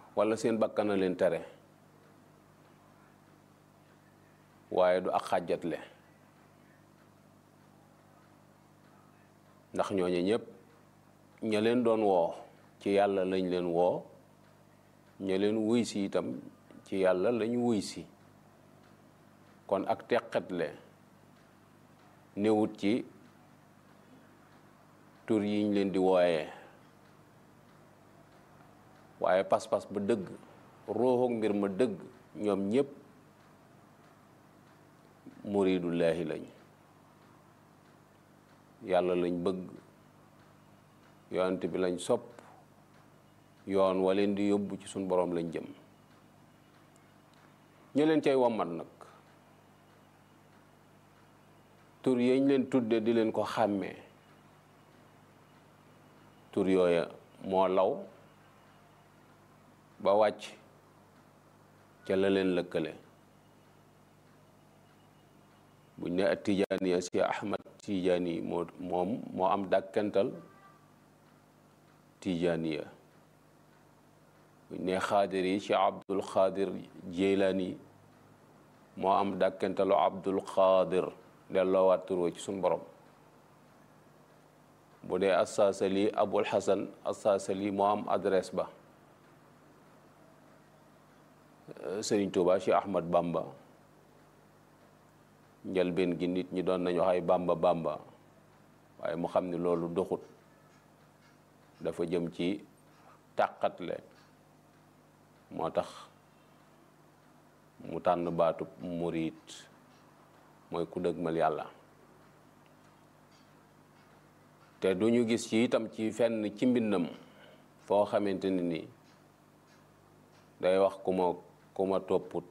wala seen bakkana leen tere waaye du ak xàjjatle ndax ñooñu ñëpp ña leen doon woo ci yàlla lañ leen woo ña leen wuy si itam ci yàlla lañ wuy si kon ak teqatle newut ci tur yiñ leen di wooyee waaye pas-pas ba dëgg ruuxu mbir ma dëgg ñoom ñépp muridullaahi lañ yàlla lañ bëgg yonent bi lañ sopp yoon wa leen di yóbbu ci suñ boroom lañ jëm ñu leen cay wommat nag tur yañ leen tudde di leen ko xàmmee tur yooya moo law ba wàcc ca la leen lëkkale buñ ne at tijaaniya si ahmad tijaani moo moom moo am dàkkental tijaaniya buñ ne xaadir yi ci abdul xaadir jeylaani moo am dàkkentalu abdul xaadir delloowaat turoo ci suñ borom bu dee assaasali abul xasan assaasali moo am adresse ba sëriñ tuuba ci ahmad bamba njëlbeen gi nit ñi doon nañu waxay bamba bamba waaye mu xam ni loolu doxut dafa jëm ci tàqatle moo tax mu tànn baatub murit mooy ku dëgmal yàlla te du ñu gis ci itam ci fenn ci mbindam foo xamante ni nii day wax ku ma ku ma topput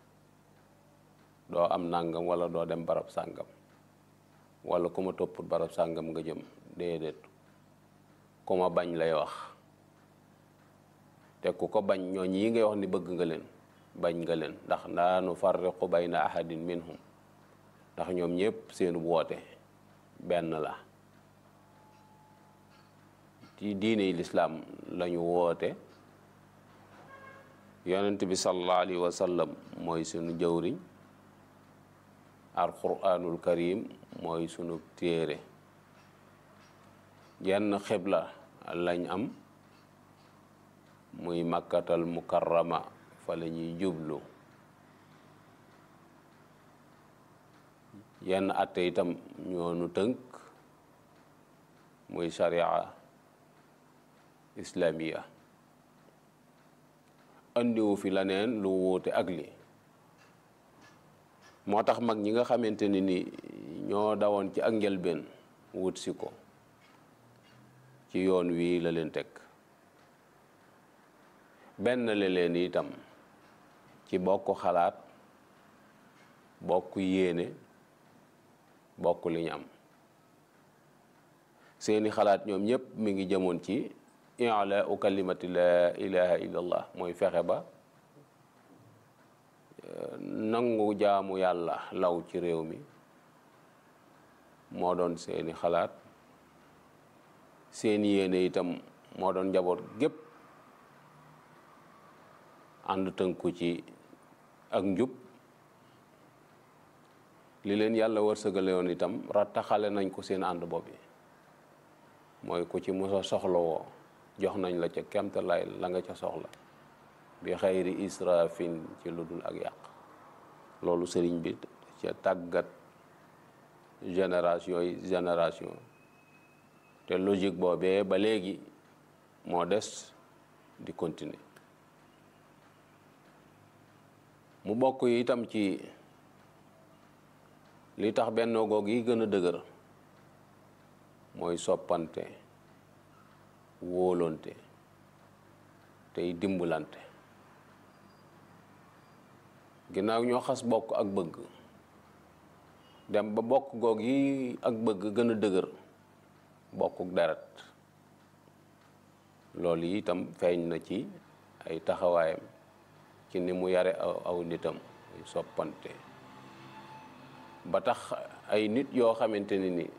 doo am nàngam wala doo dem barab sàngam wala ku ma topput barab sàngam nga jëm déedéet ku ma bañ lay wax te ku ko bañ ñooñ yi ngay wax ni bëgg nga leen bañ nga leen ndax laa nufarriqu bayna ahadin minhum ndax ñoom ñëpp seenu woote benn la ci diine lislaam lañu woote yonent bi sallallahu alayhi wa sallam mooy sunu jëwriñ alquranul karim mooy sunu téere jenn xibla lañ am muy makkatal mukarrama fa la ñuy jublu yenn atte itam ñoonu tënk muy sharia islamiya andiwu fi leneen lu wuute ak li moo tax mag ñi nga xamante ni ni ñoo dawoon ci ak njëlbeen wut si ko ci yoon wii la leen teg benn la leen itam ci bokk xalaat bokk yéene bokk li ñu am seeni xalaat ñoom ñëpp mi ngi jëmoon ci i'la u kalimati la ilaha illallah mooy fexe ba nangu jaamu yàlla law ci réew mi moo doon seeni xalaat seeni yéene itam moo doon njaboot gépp ànd tënku ci ak njub li leen yàlla wërsëgale woon itam rattaxale nañ ko seen ànd boobu mooy ku ci musa soxla woo jox nañ la ca kemtalaay la nga ca soxla bi xayri israfin ci lu dul ak yàq loolu sëriñ bi ca tàggat génération yi génération te logique boobee ba léegi moo des di continuer mu bokk yi itam ci li tax benn goog yi gën a dëgër mooy soppante wóolonte tey dimbalante ginnaaw ñoo xas bokk ak bëgg dem ba bokk goog yi ak bëgg gën a dëgër bokkuk deret loolu yi itam feeñ na ci ay taxawaayam ci ni mu yare aw aw nitam muy soppante ba tax ay nit yoo xamante ni ni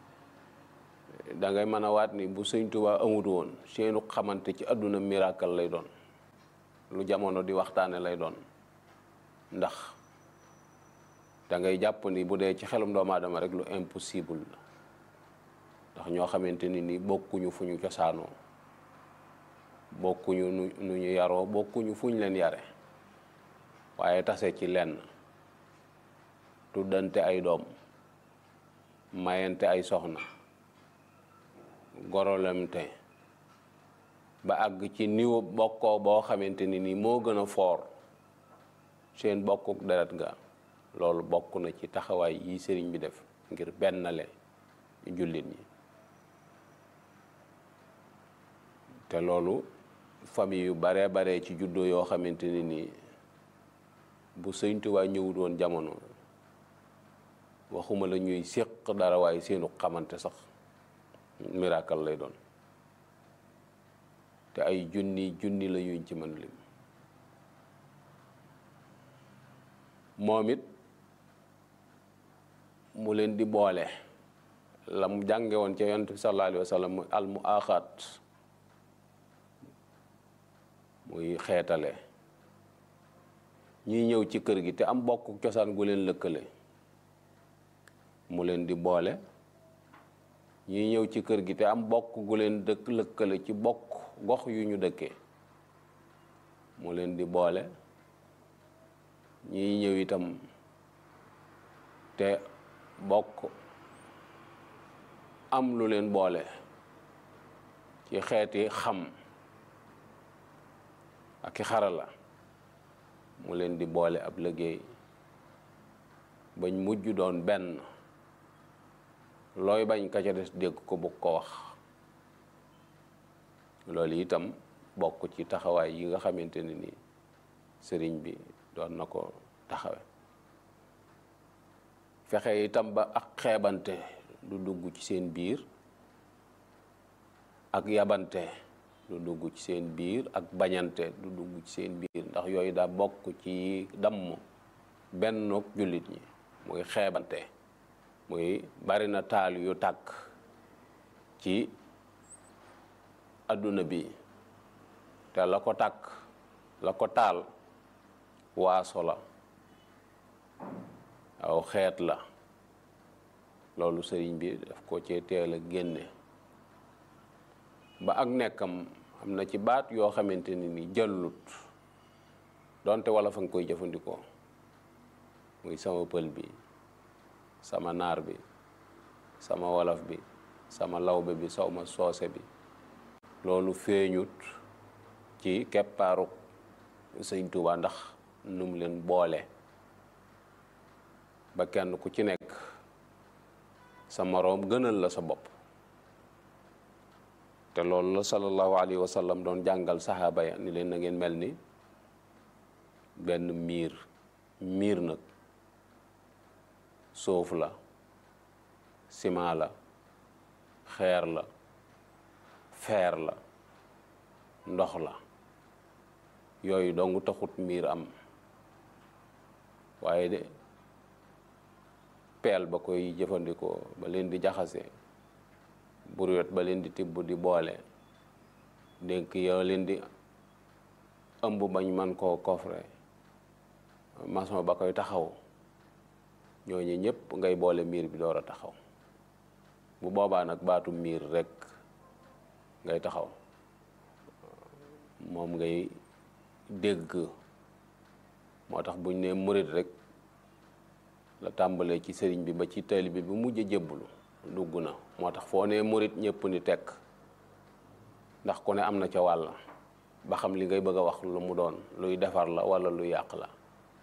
da ngay mën a waat ni bu sëñ Tuubaa amut woon seenu xamante ci àdduna miracle lay doon lu jamono di waxtaane lay doon ndax da ngay jàpp ni bu dee ci xelum doomu aadama rek lu impossible la ndax ñoo xamante ni ni bokkuñu fu ñu cosaanoo bokkuñu nu nu ñu yaroo bokkuñu fu ñu leen yare waaye tase ci lenn tuddante ay doom mayante ay soxna gorolemte ba àgg ci niveau bokkoo boo xamante ni nii moo gën a foor seen bokkuk deret ga loolu bokk na ci taxawaay yi sëriñ bi def ngir bennale jullit ñi te loolu famille yu baree baree ci juddoo yoo xamante ni nii bu Sëñ Tuubaa ñëwut woon jamono waxuma la ñuy séq dara waaye seenu xamante sax miracle lay doon te ay junni junni la yuñ ci mën lim moom it mu leen di boole la mu jànge woon ca yonent bi sallallahu alayhi wa sallam al mu aaxaat muy xeetale ñuy ñëw ci kër gi te am bokk cosaan gu leen lëkkale mu leen di boole ñuy ñëw ci kër gi te am bokk gu leen dëkk lëkkale ci bokk gox yu ñu dëkkee mu leen di boole ñuy ñëw itam te bokk am lu leen boole ci xeeti xam ak i xarala mu leen di boole ab liggéey bañ mujj doon benn looy bañ ka ca des dégg ko bëgg ko wax loolu itam bokk ci taxawaay yi nga xamante ne ni sëriñ bi doon na ko taxawe fexe itam ba ak xeebante du dugg ci seen biir ak yabante du dugg ci seen biir ak bañante du dugg ci seen biir ndax yooyu daa bokk ci damm bennook jullit ñi muy xeebante muy bari na taal yu tàkk ci adduna bi te la ko tàkk la ko taal waaso la aw xeet la loolu sëriñ bi daf ko cee teel a génne ba ak nekkam am na ci baat yoo xamante ni ni jëllut donte wala fa nga koy jëfandikoo muy sama pël bi sama naar bi sama wolof bi sama lawbe bi sawma soose bi loolu feeñut ci keppaaru sëñ Tuubaa ndax nu mu leen boole ba kenn ku ci nekk sa moroom gënal la sa bopp te loolu la sallallahu alayhi wa sallam doon jàngal saxaaba ya ni leen na ngeen mel ni benn miir miir nag suuf la ciment la xeer la feer la ndox la yooyu dong taxut miir am waaye de peel ba koy jëfandikoo ba leen di jaxase buriwet ba leen di tibb di boole dénk yoo leen di ëmb bañ man koo coffre maçon ba koy taxaw ñooñu ñëpp ngay boole miir bi door a taxaw bu boobaa nag baatu miir rek ngay taxaw moom ngay dégg moo tax buñ ne murit rek la tàmbalee ci sëriñ bi ba ci taalibe bi bu mujj a jébbulu dugg na moo tax foo ne murit ñëpp ni tekk ndax ku ne am na ca wàll ba xam li ngay bëgg a wax lu mu doon luy defar la walla lu yàq la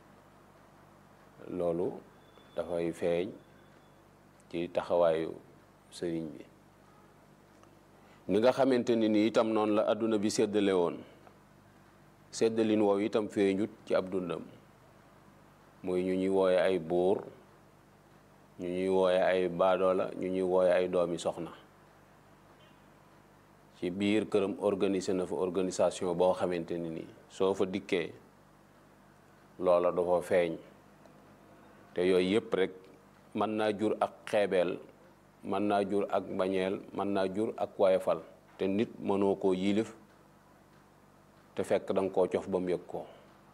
loolu dafay feeñ ci taxawaayu sëriñ bi ni nga xamante ni ni itam noonu la àdduna bi séddale woon séddalin woowu itam feeñut ci ab dundam muy ñu ñuy wooye ay buur ñu ñuy wooye ay baadoola ñu ñuy wooye ay doomi soxna ci biir këram organisé na fa organisation boo xamante ni nii soo fa dikkee loola dafa feeñ te yooyu yëpp rek mën naa jur ak xeebeel mën naa jur ak bañeel mën naa jur ak wayefal te nit mënoo koo yilif te fekk da nga koo cof ba mu yëg ko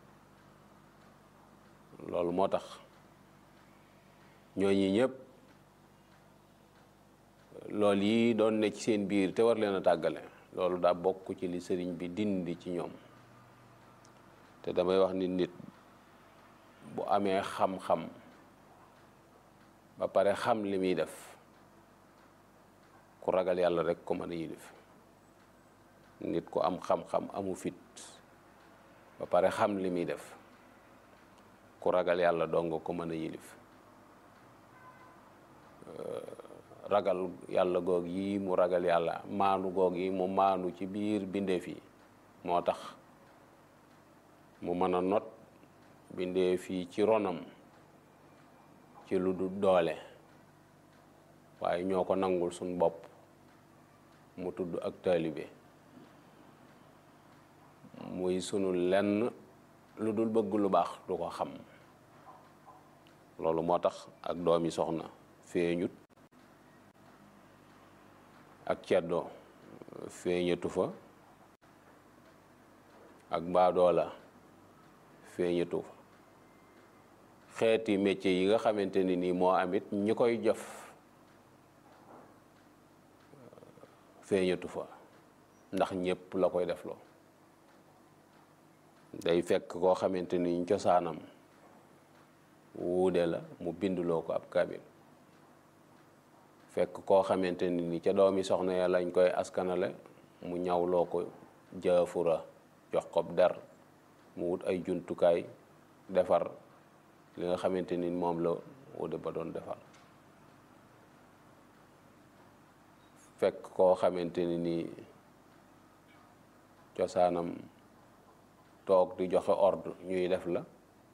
loolu moo tax ñooñi ñëpp loolu yi doon ne ci seen biir te war leen a tàggale loolu daa bokk ci li sëriñ bi dindi ci ñoom te damay wax ni nit bu amee xam-xam ba pare xam li muy def ku ragal yàlla rek ko mën a yilif nit ku am xam-xam amu fit ba pare xam li muy def ku ragal yàlla dong ko mën a yilif ragal yàlla goog yi mu ragal yàlla maanu goog yi mu maanu ci biir bindeef yi moo tax mu mën a not bindeef yi ci ronam ci lu du doole waaye ñoo ko nangul suñ bopp mu tudd ak taalibe muy sunu lenn lu dul bëgg lu baax du ko xam loolu moo tax ak doomi soxna feeñut ak ceddo feeñatu fa ak baadoola feeñatu fa xeeti métier yi nga xamante ni nii moo amit ñi koy jëf feeñatu fa ndax ñépp la koy defloo day fekk koo xamante ni cosaanam wuude la mu binduloo ko ab kabil fekk koo xamante ni ni ca doomi soxna ya lañ koy askanale mu ñawloo ko jaafura jox ko der mu wut ay jumtukaay defar li nga xamante ni moom la wuude ba doon defar fekk koo xamante ni nii cosaanam toog di joxe ordre ñuy def la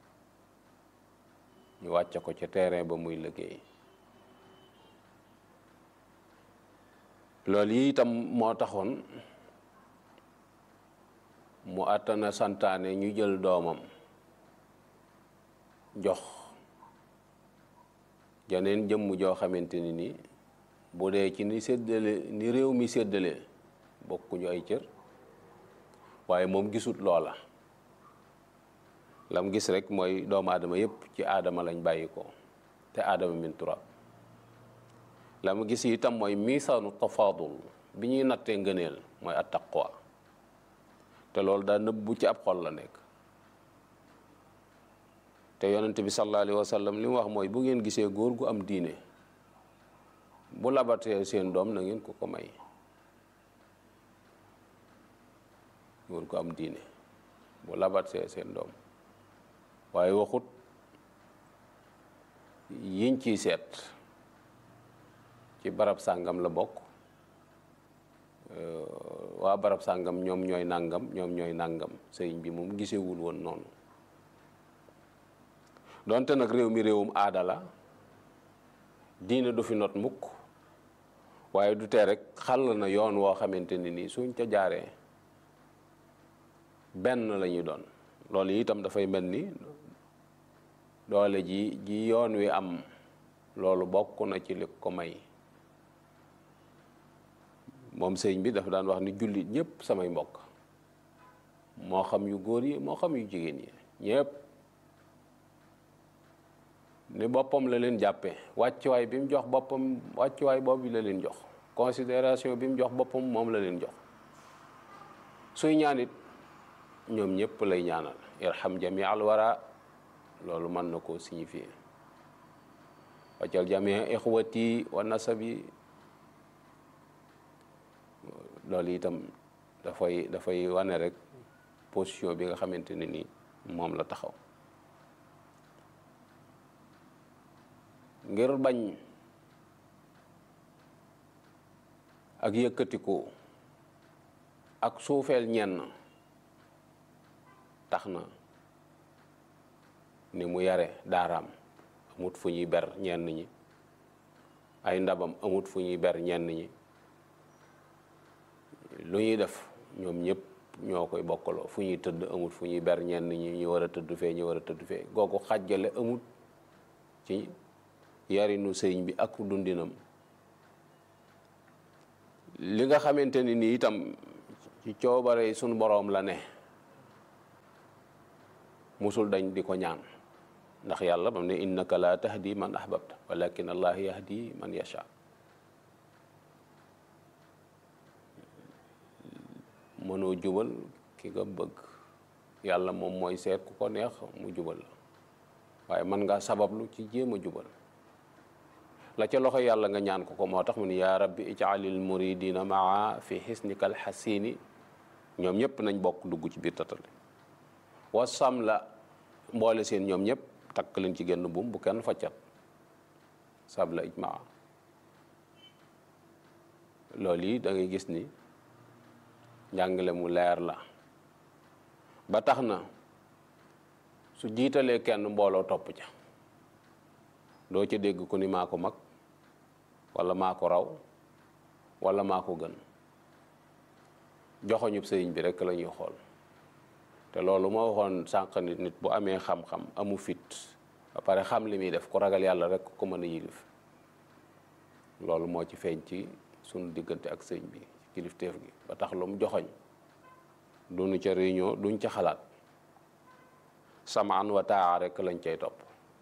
ñu wàcce ko ca terrain ba muy liggéey loolu yi itam moo taxoon mu àttana santaane ñu jël doomam jox janeen jëmm joo xamante ni nii bu dee ci ni séddale ni réew mi séddale bokkuñu ay cër waaye moom gisut loola lam gis rek mooy doomu aadama yépp ci aadama lañ bàyyi ko te aadama min turab la mu gis itam mooy misaanu tafaadul bi ñuy nattee ngëneel mooy at taqwa te loolu daa nëbbu ci ab xol la nekk te yonent bi sallallahu alayhi wa sallam li mu wax mooy bu ngeen gisee góor gu am diine bu labatee seen doom na ngeen ko ko may góor gu am diine bu labatee seen doom waaye waxut yiñ ciy seet ci barab sàngam la bokk waa barab sàngam ñoom ñooy nàngam ñoom ñooy nàngam sëriñ bi moom gisewul woon noonu donte nag réew mi réewum aada la diine du fi not mukk waaye du tee rek xàll na yoon woo xamante ni nii suñ ca jaaree benn la ñuy doon loolu itam dafay mel ni doole ji ji yoon wi am loolu bokk na ci li ko may moom sëñ bi dafa daan wax ni jullit ñëpp samay mbokk moo xam yu góor yi moo xam yu jigéen yi ñëpp ni boppam la leen jàppee wàccuwaay bi mu jox boppam wàccuwaay boobu la leen jox considération bi mu jox boppam moom la leen jox suy ñaanit ñoom ñëpp lay ñaanal irham jami al wara loolu mën na koo signifier waccal jami ixwati wa nasabi loolu itam dafay dafay wane rek position bi nga xamante ne ni moom la taxaw ngir bañ ak yëkkatiku ak suufeel ñenn tax na ni mu yare daaraam amut fu ñuy ber ñenn ñi ay ndabam amut fu ñuy ber ñenn ñi lu ñuy def ñoom ñëpp ñoo koy bokkaloo fu ñuy tëdd amut fu ñuy ber ñenn ñi ñu war a tëdd fee ñu war a tëdd fee googu xàjjale amut ci yarinu sëriñ bi ak dundinam li nga xamante ni nii itam ci coobare sunu boroom la ne musul dañ di ko ñaan ndax yàlla bam ne innaka la tahdi man ahbabta walakin allah yahdi man yasha mënoo jubal ki nga bëgg yàlla moom mooy seet ku ko neex mu jubal la waaye mën nga sabablu ci jéem a jubal la ca loxo yàlla nga ñaan ko ko moo tax mu ni yaa rabbi ijaalil muridina maa fi xisnika alxasini ñoom ñëpp nañ bokk dugg ci biir tatale wasam la mboole seen ñoom ñëpp takk leen ci genn buum bu kenn faccat sab la ijmaa loolu yi da ngay gis ni njàngale mu leer la ba tax na su jiitalee kenn mbooloo topp ca doo ca dégg ku ni maa ko mag wala maa ko raw wala maa ko gën joxoñub sëriñ bi rekk la ñuy xool te loolu ma waxoon sànq nit nit bu amee xam-xam amu fit ba pare xam li muy def ku ragal yàlla rek ko mën a yilif loolu moo ci feeñ ci sunu diggante ak sëriñ bi kilifteef gi ba tax lu mu joxoñ duñu ca réunion duñ ca xalaat samaan wa taa rek lañ cay topp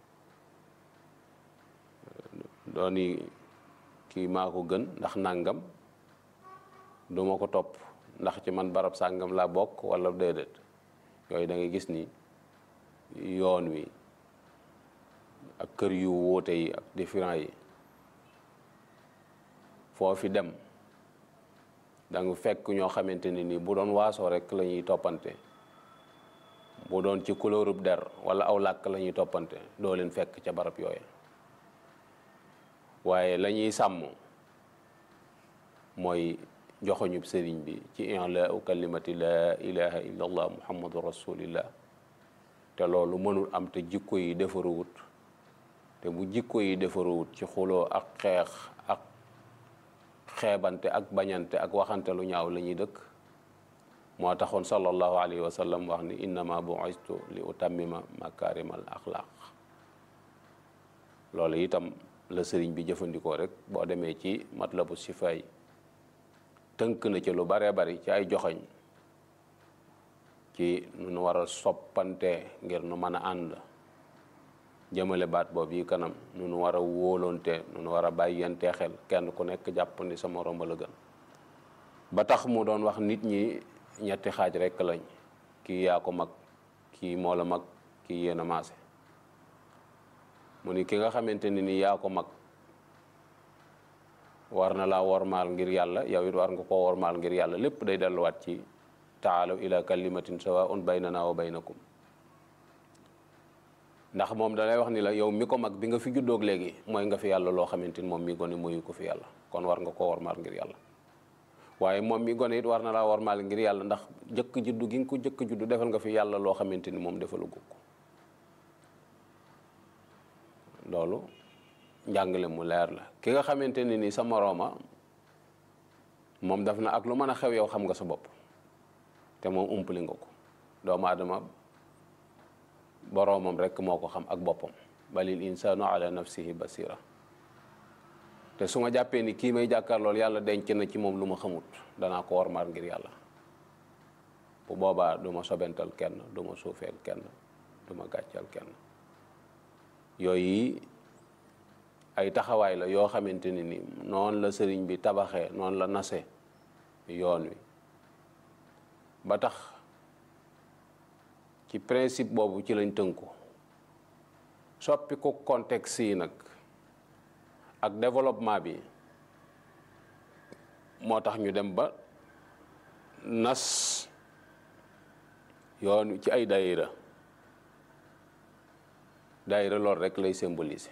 dooni kii maa ko gën ndax nàngam duma ko topp ndax ci man barab sàngam laa bokk wala déedéet yooyu da ngay gis ni yoon wi ak kër yu wuute yi ak différent yi foo fi dem da nga fekk ñoo xamante ni nii bu doon waasoo rek la ñuy toppante bu doon ci couleur der wala aw làkk la ñuy toppante doo leen fekk ca barab yooyu waaye la ñuy sàmm mooy joxoñub sëriñ bi ci i'laa'u kalimati laa ilaha illa allah muhammadu rasulillah te loolu mënul am te jikko yi defaruwut te bu jikko yi defaruwut ci xuloo ak xeex ak xeebante ak bañante ak waxante lu ñaaw la ñuy dëkk moo taxoon sallallahu alayhi wa sallam wax ni innama bu'istu li utammima makarimal axlaq loolu itam la sëriñ bi jëfandikoo rek boo demee ci matlabu sifaay tënk na ci lu baree bari ci ay joxoñ ci nu nu war a soppante ngir nu mën a ànd jëmale baat boobu yi kanam nu nu war a wóolonte nu nu war a bàyyante xel kenn ku nekk jàpp ni sa moroom la gën ba tax mu doon wax nit ñi ñetti xaaj rekk lañ kii yaa ko mag kii moo la mag kii yéen a maase mu ni ki nga xamante ni ni yaa ko mag war na laa wormaal ngir yàlla yow it war nga koo wormaal ngir yàlla lépp day delluwaat ci taalaw ila kalimatin sawaun baynana wa baynakum ndax moom dalay wax ni la yow mi ko mag bi nga fi juddoog léegi mooy nga fi yàlla loo xamante ni moom mi gone mooyu ko fi yàlla kon war nga koo wormaal ngir yàlla waaye moom mi gone it war na laa wormaal ngir yàlla ndax jëkk juddu gi nga ko jëkk juddu defal nga fi yàlla loo xamante ni moom defalu ko loolu njàngale mu leer la ki nga xamante ni ni sa morooma moom daf na ak lu mën a xew yow xam nga sa bopp te moom umpali nga ko doomu aadama boroomam rekk moo ko xam ak boppam balil insaanu ala nafsihi basira te su ma jàppee ni kii may jàkkaar loolu yàlla denc na ci moom lu ma xamut danaa ko warmaal ngir yàlla bu boobaa du ma sobental kenn du ma suufeel kenn du ma gàccal kenn yooyu ay taxawaay la yoo xamante ni ni noonu la sëriñ bi tabaxee noonu la nase yoon wi ba tax ci principe boobu ci lañ tënku soppi ko contexte yi nag ak développement bi moo tax ñu dem ba nas yoon wi ci ay daayira daayira loolu rek lay symboliser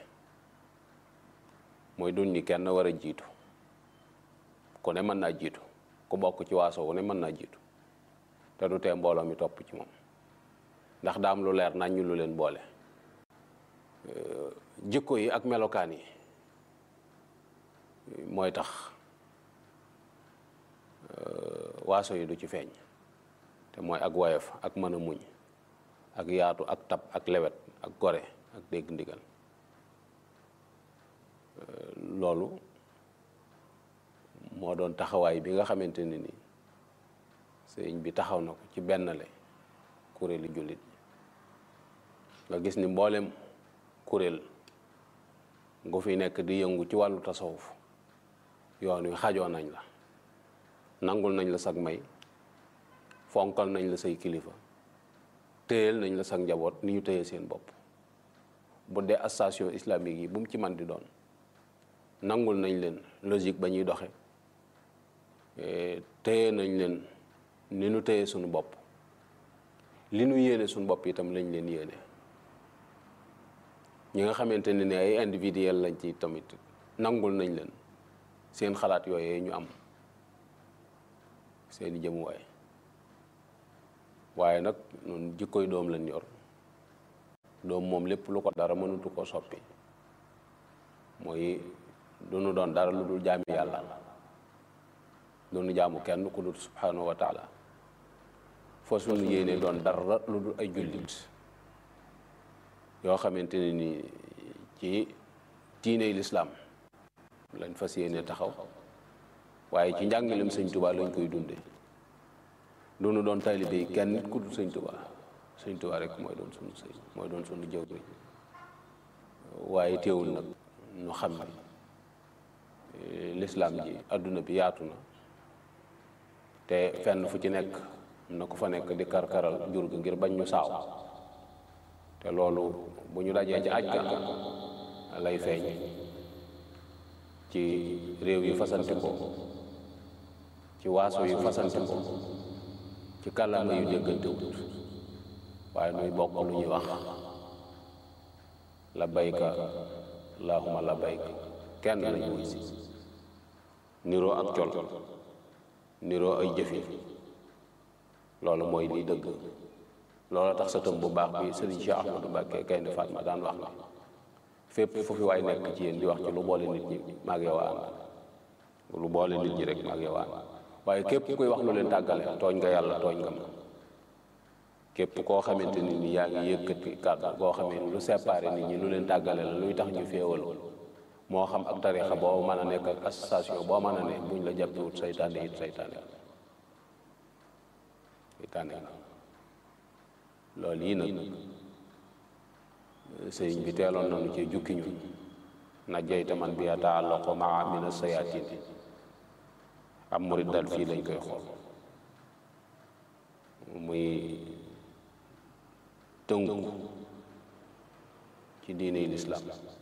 mooy duñ ni kenn war a jiitu ku ne mën naa jiitu ku bokk ci waaso wu ne mën naa jiitu te du tee mbooloo mi topp ci moom ndax daam lu leer nañ ñu lu leen boole jikko yi ak melokaan yi mooy tax waaso yi du ci feeñ te mooy ak woyof ak mën a muñ ak yaatu ak tab ak lewet ak gore ak dégg ndigal loolu moo doon taxawaay bi nga xamante ne ni sëriñ bi taxaw na ko ci benn le kuréeli jullit nga gis ni mboolem kuréel gu fi nekk di yëngu ci wàllu tasawuf yoon wi xajoo nañ la nangul nañ la sag may fonkal nañ la say kilifa téyel nañ la sag njaboot ni ñu téye seen bopp bu dee association islamique yi bu mu ci man di doon nangul nañ leen logique ba ñuy doxe téye nañ leen ni ñu téye suñu bopp li ñu yéene suñu bopp itam lañ leen yéene ñi nga xamante ne ni ay individuel lañ ci tamit nangul nañ leen seen xalaat yooyee ñu am seeni jëmuwaay waaye nag noonu jikkoy doom lañ yor doom moom lépp lu ko dara mënatu ko soppi mooy du nu doon dara lu dul jaami yàlla du nu jaamu kenn ku dul subhanahu wa taala foo suñu yéene doon dara lu dul ay jullit yoo xamante ne ni ci diiney lislaam lañ fas yéene taxaw waaye ci njàngalem sëñ tubaa lañ koy dunde du nu doon taalibe yi kenn nit ku dul sëñ tubaa sëñ tubaa rek mooy doon sunu sëñ mooy doon sunu jëw bi waaye teewul nag ñu xam ni lislaam ji adduna bi yaatu na te fenn fu ci nekk na ko fa nekk di karkaral jur gi ngir bañ ñu saaw te loolu bu ñu dajee ci aj ga lay feeñ ci réew yu fasante ko ci waaso yu fasante ko ci kàllaama yu déggante wut waaye nuy bokk lu ñuy wax labbayka allahumma labbayka kenn lañu wuy si niroo ak col niroo ay jëfi loolu mooy liy dëgg loolu tax sa tëm bu baax bi sëriñ Cheikh Ahmadou Mbacké Gaynde Fatma daan wax na fépp fu fi waay nekk ci yéen di wax ci lu boole nit ñi maag yow ànd lu boole nit ñi rek maag yow ànd waaye képp kuy wax lu leen tàggale tooñ nga yàlla tooñ nga ma képp koo xamante ni ni yaa ngi yëkkati kàddu boo xamee ni lu séparé nit ñi lu leen tàggale la luy tax ñu féewal moo xam ak tarixa boo mën a nekk ak association boo mën a ne buñ la jàppewut saytaane it saytaane saytaane loolu yi nag sëriñ bi teeloon nañu ci jukki ñu na jeyta man bi yataallaqu maa min as-sayaatin am murid dal fii lañ koy xool muy tënku ci diine lislaam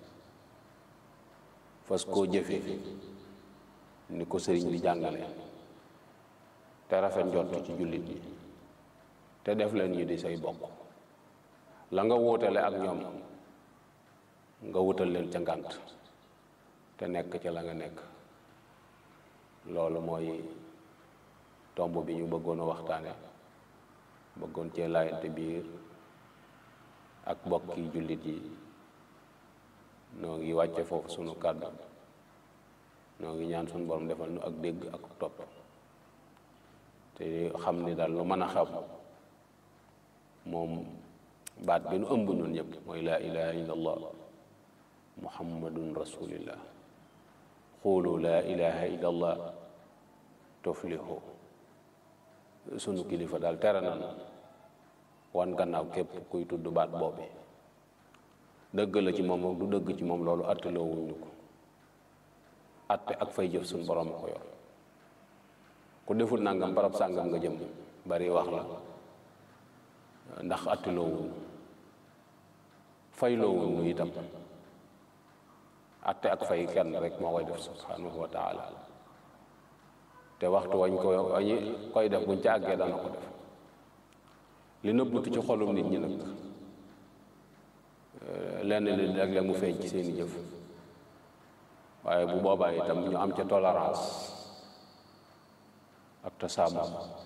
fas koo jëfe ni ko sëriñ bi jàngale te rafet njort ci jullit yi te def leen ñu di say bokk la nga wuutale ak ñoom nga wutal leen ca ngànt te nekk ca la nga nekk loolu mooy tomb bi ñu bëggoon a waxtaane bëggoon cee laayante biir ak bokki jullit yi noo ngi wàcce foofu sunu kàddu noo ngi ñaan sunu borom defal nu ak dégg ak topp te xam ni daal lu mën a xew moom baat bi nu ëmb ñun ñëpp mooy laa ilaha illa allah muhammadun rasulillah xuulu laa ilaha illa allah tuflihu sunu kilifa daal tere nan wan gannaaw képp kuy tudd baat boobi dëgg la ci moom ak du dëgg ci moom loolu atteloo wuñu ko atte ak fay jëf suñu borom a ko yor ku deful nangam barab sàngam nga jëm bari wax la ndax atteloo wuñu fayloo wuñu itam atte ak fay kenn rek moo koy def subhanahu wa taala te waxtu wañ ko wañi koy def buñ ca àggee dana ko def li nëbbutu ci xolum nit ñi nag lenn li léeg-léeg mu feeñ ci seeni jëf waaye bu boobaa itam ñu am ca tolérance ak tasaamu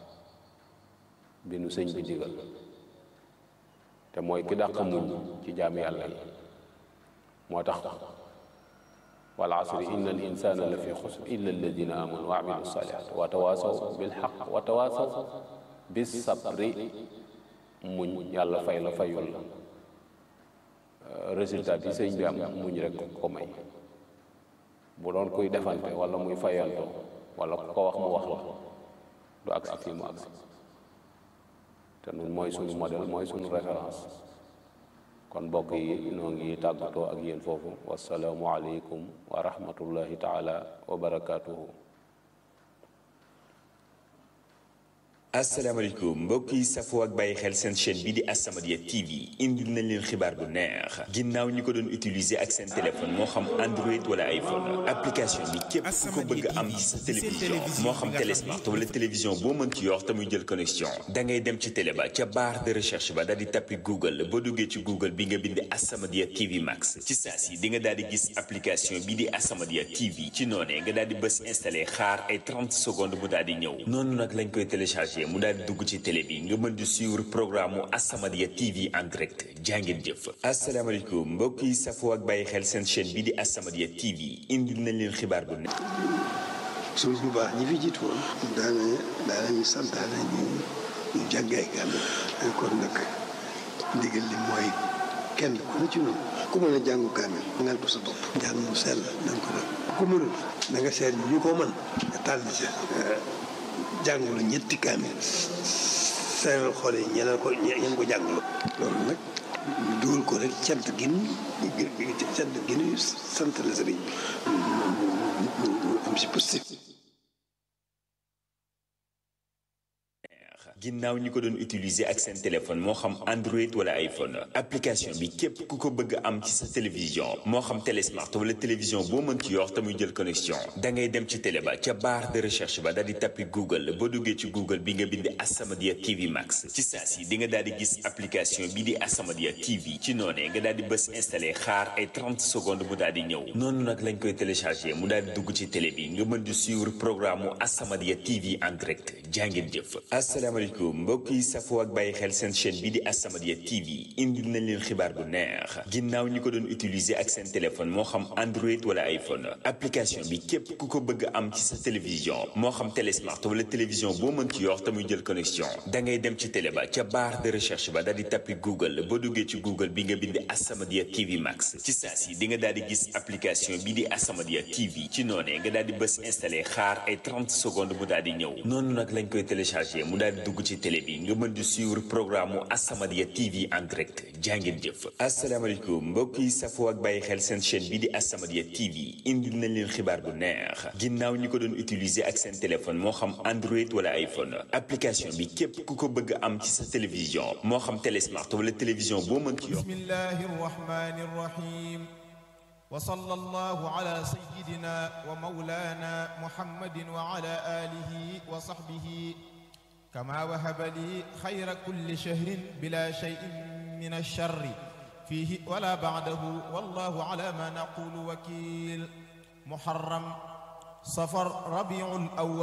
bi nu sëñ bi digal te mooy ki dàq muñ ci jaam yàlla yi moo tax wal asri inna al insana la fi xusr illa alladina amanu wa amilu salihat wa tawasaw bil xaq wa tawasaw bis sabri muñ yàlla fay la fayul la résultat bi sëñ bi am muñ rek ko may bu doon kuy defante wala muy fayanto wala ku ko wax mu wax la du agsi fii mu agsi te nun mooy suñu modèle mooy suñu référence kon mbokk yi noo ngi tàggatoo ak yéen foofu wasalaamu aleykum wa rahmatullahi taala wa barakaatuhu asalaamaaleykum mbokk yi safoo ak bàyyi xel seen chaîne bii di As-Samadiyya TV indil nañ leen xibaar bu neex ginnaaw ñi ko doon utiliser ak seen téléphone moo xam Android wala iPhone application bi képp ku ko bëgg am ci sa télévision moo xam télésmart wala télévision boo mën ci yor te muy jël connexion da ngay dem ci télé ba ca barre de recherche ba daal di tappi Google boo duggee ci Google bi nga bind As-Samadiyya TV Max ci saa si di nga daal di gis application bii di As-Samadiyya TV ci noonee nga daal di bës installé xaar ay 30 secondes mu daal di ñëw noonu nag lañ koy téléchargé mu daal di dugg ci télé bi nga mën di suivre programme mu As-Samadiyya TV en direct jàngeen jëf asalaamaaleykum mbokk yi safoo ak bàyyi xel seen chaîne bii di As-Samadiyya TV indil nañ leen xibaar bu ne suñ bu baax ñi fi jiitu woon daana daana ñu santaane ñu ñu jàngay kaamil kon nag ndigal li mooy kenn ku ne ci noonu ku mën a jàngu kaamil ngal ko sa bopp njàng mu sell na nga ko def ku mënul na nga seet ñu ko mën nga tànn ci jàngulu ñetti kaamil seeral xool yi ñeneen ko ñeneen ko jàngulu loolu nag ñu dugal ko rek cant gin cant gin sant la sëriñ bi am si positif ginnaaw ñi ko doon utiliser ak seen téléphone moo xam Android wala iPhone application bi képp ku ko bëgg am ci sa télévision moo xam télésmart wala télévision boo mën ci yor te muy jël connexion da ngay dem ci télé ba ca barre de recherche ba daal di tappi Google boo duggee ci Google bi nga bind As-Samadiyya TV Max ci saa si di nga daal di gis application bii di As-Samadiyya TV ci noonee nga daal di bës installé xaar ay 30 secondes mu daal di ñëw noonu nag lañ koy téléchargé mu daal di dugg ci télé bi nga mën di suivre programme mu As-Samadiyya TV en direct jàngeen jëf asalaamaaleykum mbokk yi safoo ak bàyyi xel seen chaîne bii di As-Samadiyya TV indil nañ leen xibaar bu neex ginnaaw ñi ko doon utiliser ak seen téléphone moo xam Android wala iPhone application bi képp ku ko bëgg am ci sa télévision moo xam télésmart wala télévision boo mën ci yor te muy jël connexion da ngay dem ci télé ba ca barre de recherche ba daal di tappi Google boo duggee ci Google bi nga bind As-Samadiyya TV Max ci saa si di nga daal di gis application bii di As-Samadiyya TV ci noonee nga daal di bës installé xaar ay 30 secondes mu daal di ñëw noonu nag lañ koy téléchargé mu daal di dugg ci télé bi nga mën di suivre programme mu As-Samadiyya TV en direct jàngeen jëf asalaamaaleykum mbokk yi safoo ak bàyyi xel seen chaîne bii di As-Samadiyya TV indil nañ leen xibaar bu neex ginnaaw ñi ko doon utiliser ak seen téléphone moo xam Android wala iPhone application bi képp ku ko bëgg am ci sa télévision moo xam télésmart wala télévision boo mën ci yor bismillahi rahmani rahim wa sallallahu ala sayyidina wa mawlana muhammadin wa ala alihi wa sahbihi كما وهب لي خير كل شهر بلا شيء من الشر فيه ولا بعده والله على ما نقول وكيل محرم صفر ربيع الأول